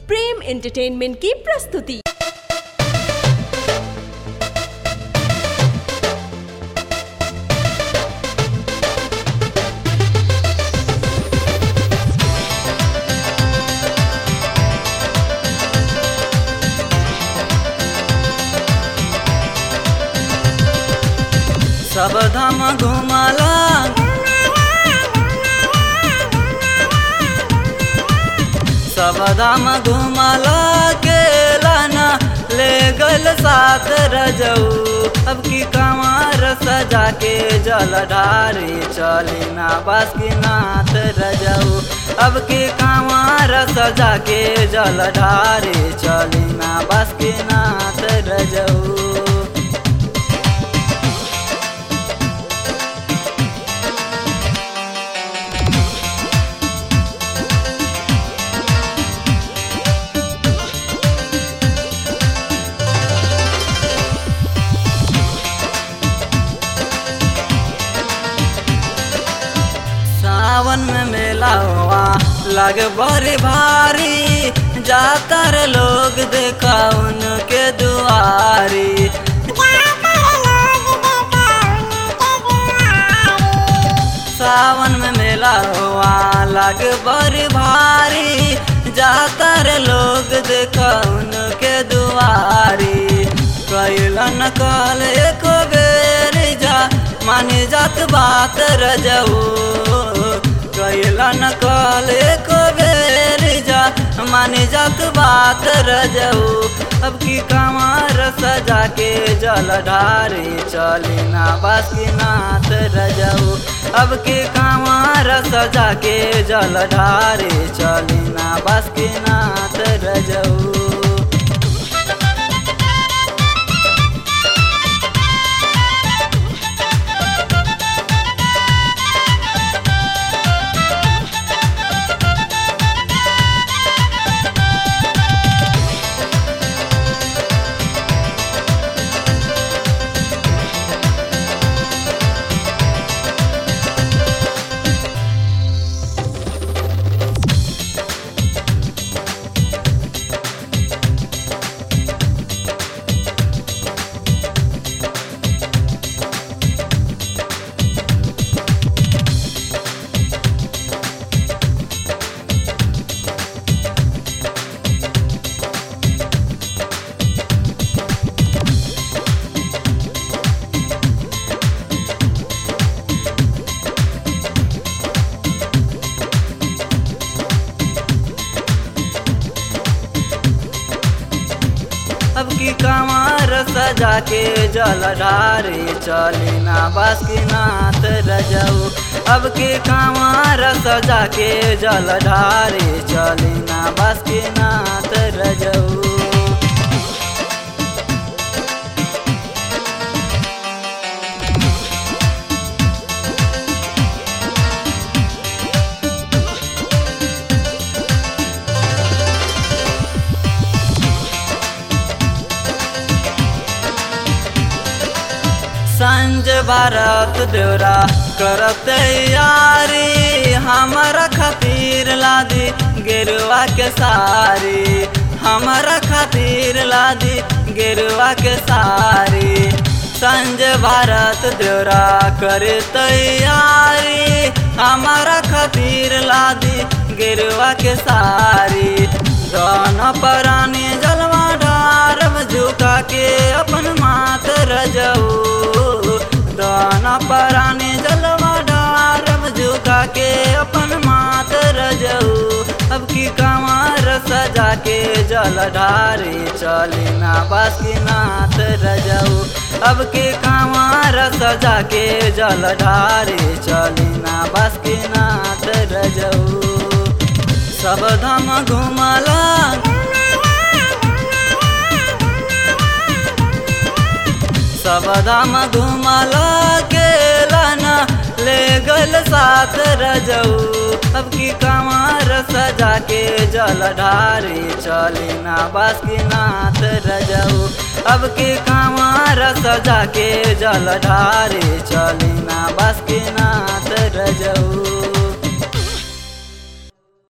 प्रेम entertainment की प्रस्तुति सब धाम घुमला सब धाम घुमला केला ना ले गल साथ रजऊ अब की कमार सजा के जल ढारी चली ना बासुकीनाथ रजऊ अब की कमार सजा के जल ढारी चली ना बासुकीनाथ रजऊ सावन में मेला हुआ लग बड़ी भारी जाता रे लोग देखा उनके दुआरी सावन में मेला हुआ लग बड़ी भारी जाता रे लोग देखा उनके दुआरी कैलन कल एक बेर जा मानी जात बात रजऊ कैलन कल एक बेर जा मानी जात बात रजऊ अब की कमार सजा के जल ढारी चली ना बासुकीनाथ रजऊ अब की कमार सजा के जल ढारी चली ना बासुकीनाथ रजऊ अब की कमार सजा के जल ढारी चली ना बासुकीनाथ रजऊ अब की कमार सजा के जल ढारी चली ना बासुकीनाथ रजऊ संज भारत देवरा करत यारी हमारा खातिर लादी गेरुआ के सारी हमारा खातिर लादी गेरुआ के सारी संज भारत देवरा करे तैयारी हमारा खातिर लादी गेरुआ के सारी दोनों परानी जलवा डारम झुका के अपन मात रजऊ दाना परानी जलवा डारम झुका के अपन मात रजऊ अब की कमार सजा के जल ढारी चली ना बासुकीनाथ रजऊ अब की कमार सजा के जल ढारी चली ना बासुकीनाथ रजऊ सब धाम घुमला सब धाम घुमला केला ना ले गल साथ रजऊ अब की कमार सजा के जल ढारी चली ना बासुकीनाथ रजऊ अब की कमार सजा के जल ढारी चली ना बासुकीनाथ रजऊ